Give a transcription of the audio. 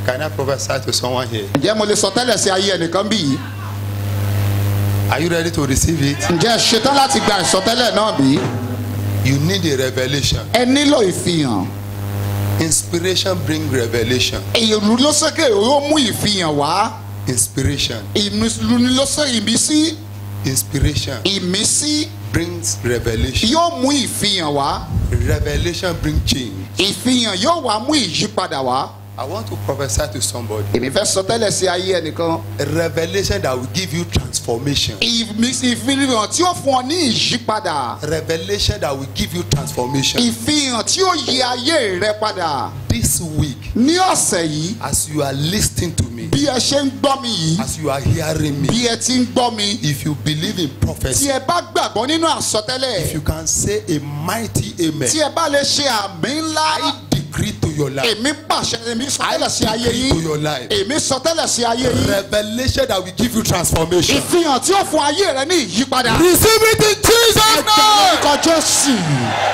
Can I prophesy to someone here? ǹjẹ́ mo lè sọ tẹ́lẹ̀ sí ayé ẹnìkan bí yìí Are you ready to receive it? ǹjẹ́ ẹ ṣetán láti gba ìsọtẹ́lẹ̀ náà bí You need a revelation. ẹ nílò ìfihàn Inspiration bring revelation. ìlú ló sókè yóò mú ìfihàn wá Inspiration. ìlú ló sọ ìmísí Inspiration ìmísí brings revelation. yóò mú ìfihàn wá Revelation bring change. ìfihàn yóò wá mú ìyípadà wá I want to prophesy to somebody. èmi fẹ́ sọ tẹ́lẹ̀ sí ayé ẹnìkan A revelation that will give you transformation. ìmísí ìfihàn tí ó fún ọ ní ìyípadà Revelation that will give you transformation. ìfihàn tí ó yí ayé rẹ padà This week, ní ọ̀sẹ̀ yìí as you are listening to me, bí ẹ ṣe ń gbọ́ mi yìí as you are hearing me, bí ẹ ti ń gbọ́ mi if you believe in tí prophecy, ẹ bá gbàgbọ́ nínú if àsọtẹ́lẹ̀ you can say a mighty amen, tí ẹ bá lè ṣe àmì ńlá I decree to your life, èmi pàṣẹ èmi sọtẹ́lẹ̀ sí ayé decree to yín your life, èmi sọtẹ́lẹ̀ sí ayé yín revelation that will give you transformation. ìfihàn tí ó fún ayé rẹ ní ìyípadà Receive it in Jesus' ẹgbẹ́ name. orúkọ jésù